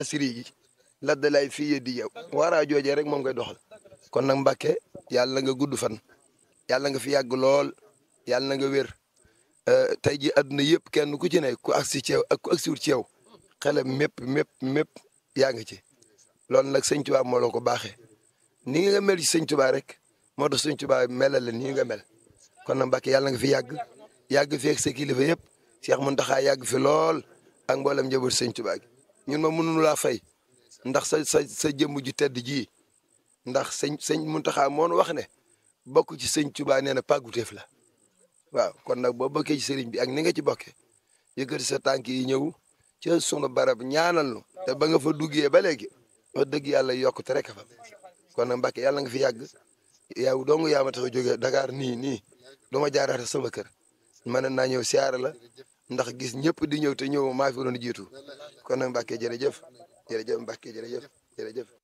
siri gi ladda lay fii di yow waaraa joojee rek moom ngay doxal kon nag Mbàkke yàlla nga gudd fan yàlla nga fi yàgg lool yàlla na nga wér tey ji àdduna yëpp kenn ku ci ne ku agsi ci yow ak ku agsiwut ci yow xelam mépp mépp mépp yaa ngi ci loolu nag sëñ Tuubaa moo la ko baaxee ni nga mel ci sëñ Tuubaa rek moo tax sëñ Tuubaa melal la nii nga mel kon nag Mbàkke yàlla nga fi yàgg yàgg fi ak sa kilifa yëpp Cheikh Mountakha yàgg fi lool ak mboolem njaboot sëñ Tuubaa gi ñun ma mënuñu laa fay ndax sa sa sa jëmm ju tedd ji ndax sëñ sëñ Mountakha moo nu wax ne bokk ci sëñ Tuubaa nee na pàgguteef la waaw kon nag boo bokkee ci sëriñ bi ak ni nga ci bokkee yëkkati sa tànk yi ñëw ci sunu barab ñaanal nu te ba nga fa duggee ba léegi wax dëgg yàlla yokkute rek fa kon nag Mbàkke yàlla nga fi yàgg yow dong yaa ma tax a jógee Dakar nii nii du ma jaaraate sama kër mën naa ñëw siyaara la ndax gis ñëpp di ñëw te ñëw maa fi doon jiitu kon nag Mbàkke jërëjëf jërëjëf Mbàkke jërëjëf jërëjëf